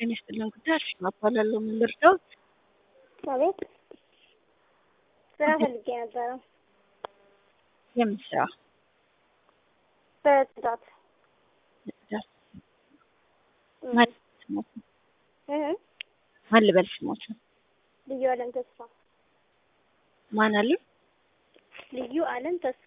ጤና ይስጥልን ጉዳይ አርሴማ እባላለሁ። ምን ልርዳዎት? አቤት ስራ ፈልጌ ነበረ። የምን ስራ? በጽዳት ጽዳት። እም፣ ማን ስሞት ነው? እህ፣ ማን ልበል ስሞት ነው? ልዩ አለም ተስፋ ማን አሉ? ልዩ አለም ተስፋ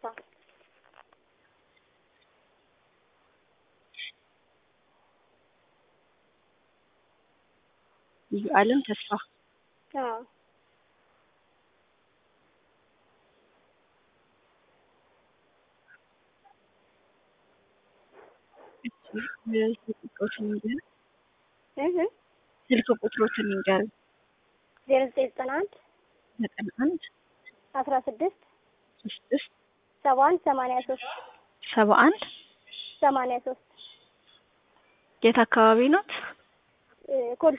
ልዩ አለም ተስፋ። አዎ ስልክ ቁጥሮትን ይንገር። እህ፣ ስልክ ቁጥሮትን ይንገር። ዜሮ ዘጠኝ ዘጠና አንድ ዘጠና አንድ አስራ ስድስት ስድስት ሰባ አንድ ሰማንያ ሶስት ሰባ አንድ ሰማንያ ሶስት የት አካባቢ ኖት? ኮልፌ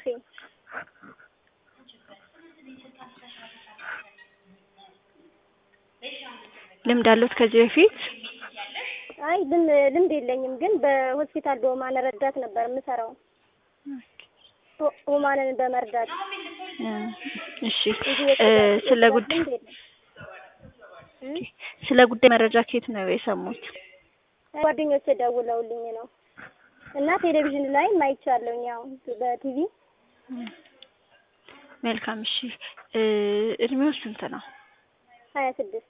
ልምድ አሉት ከዚህ በፊት? አይ ልም- ልምድ የለኝም፣ ግን በሆስፒታል በሁማን ረዳት ነበር የምሰራው። ሁ- ሁማንን በመርዳት እ፣ እሺ እንጂ እ፣ የጽዳት- ስለ የጽዳት ጉዳይ ልምድ የለም። እም? ስለ ጉዳይ መረጃ ከየት ነው የሰሙት? ጓደኞቼ ደውለውልኝ ነው እና ቴሌቪዥን ላይ አይቻለሁኝ፣ ያው በቲቪ መልካም እሺ። እ፣ እድሜው ስንት ነው? ሀያ ስድስት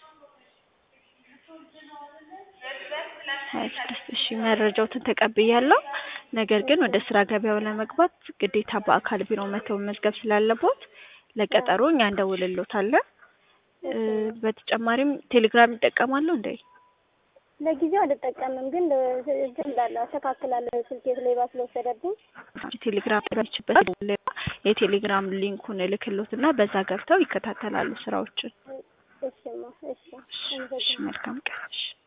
ሀያ ስድስት እሺ። መረጃዎትን ተቀብያለሁ። ነገር ግን ወደ ስራ ገበያው ለመግባት ግዴታ በአካል ቢሮ መተው መመዝገብ ስላለቦት ለቀጠሮ እኛ እንደውልሎታለን። እ፣ በተጨማሪም ቴሌግራም ይጠቀማሉ እንዴ? ለጊዜው አልጠቀምም፣ ግን እንትን እላለሁ አስተካክላለሁ። ስልኬ ሌባ ስለወሰደብኝ ቴሌግራም ችበት የቴሌግራም ሊንኩን እልክሎትና በዛ ገብተው ይከታተላሉ ስራዎችን። እሺማ እሺ እሺ፣ መልካም ቀን። እሺ